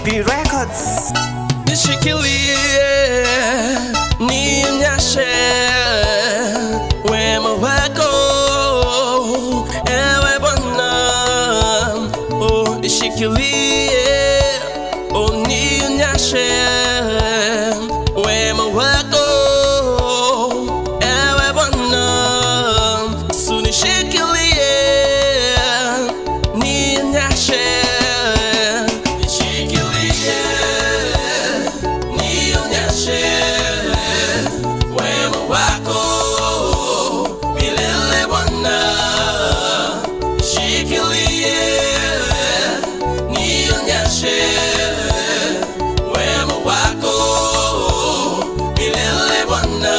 B Records. nishikilie ninyashe wema wako ewe Bwana oh, nishikilie oh, ninyashe wema wako ewe Bwana sunishikilie ninyashe nishikilie nionyeshe wema wako milele Bwana, shikilie nionyeshe wema wako milele Bwana.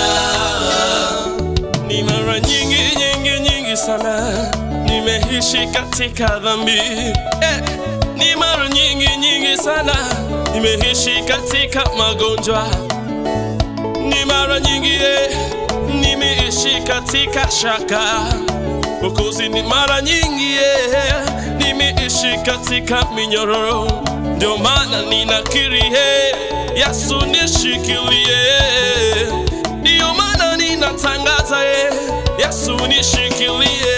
Ni mara nyingi nyingi nyingi sana nimeishi katika dhambi eh. Ni mara nyingi nyingi sana nimeishi katika magonjwa. Ni mara nyingi eh, nimeishi katika shaka. Mwokozi, ni mara nyingi eh, nimeishi katika minyororo. Ndio maana ninakiri eh, Yesu nishikilie. Ndio maana ninatangaza eh, Yesu nishikilie.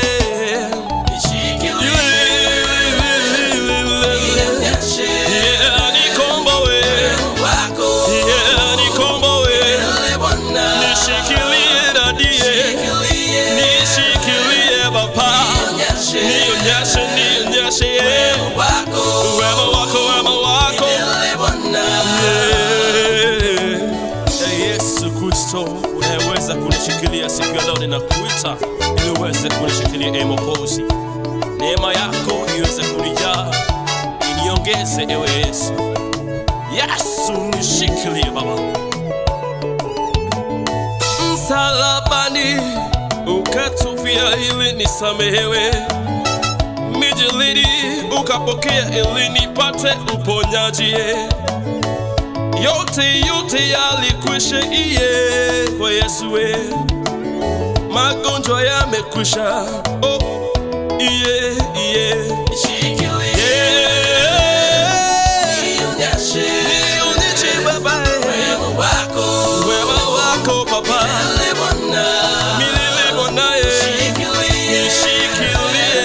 Yeah, nikomboe. Yeah, nikomboe. Nishikilie dadie. Nishikilie baba. Nionyeshe, nionyeshe, yeah. Wema wako, wema wako. Yeah. Ee Yesu Kristo unayeweza kunishikilia siku ya leo, ninakuita ili uweze kunishikilia, ee Mwokozi. Neema yako iweze kunijaa, iniongeze ewe Yesu. Yesu nishikilie Baba, msalabani ukatufia ili nisamehewe, mijilidi ukapokea ili nipate uponyaji yote yote yalikwisha iye kwa Yesu we, magonjwa yamekwisha oh, iye iye Nionyeshe Baba wema wako Baba milele Bwana nishikilie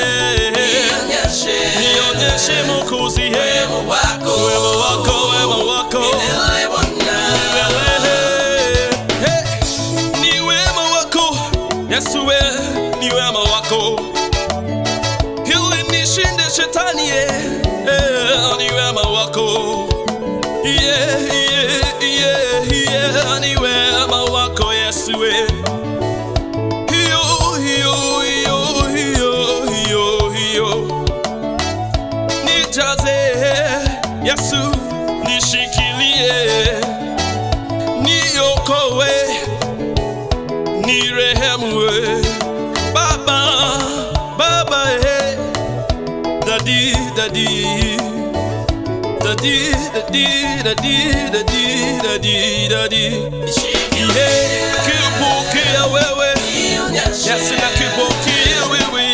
nionyeshe Mwokozi wema wako wema wako milele Hey, ni wema wako Yesu we, ni wema wako ili nishinde shetani ye Eh, ni wema wako yeah, yeah, yeah, yeah, ni wema wako Yesu we hiyo hiyo hiyo hiyo hiyo hiyo nijaze Yesu nishikilie niokowe nirehemu we Baba Baba eh Daddy Daddy Daddy Daddy Daddy Daddy Daddy Daddy Yeah kipokea wewe Yesu na kipokea wewe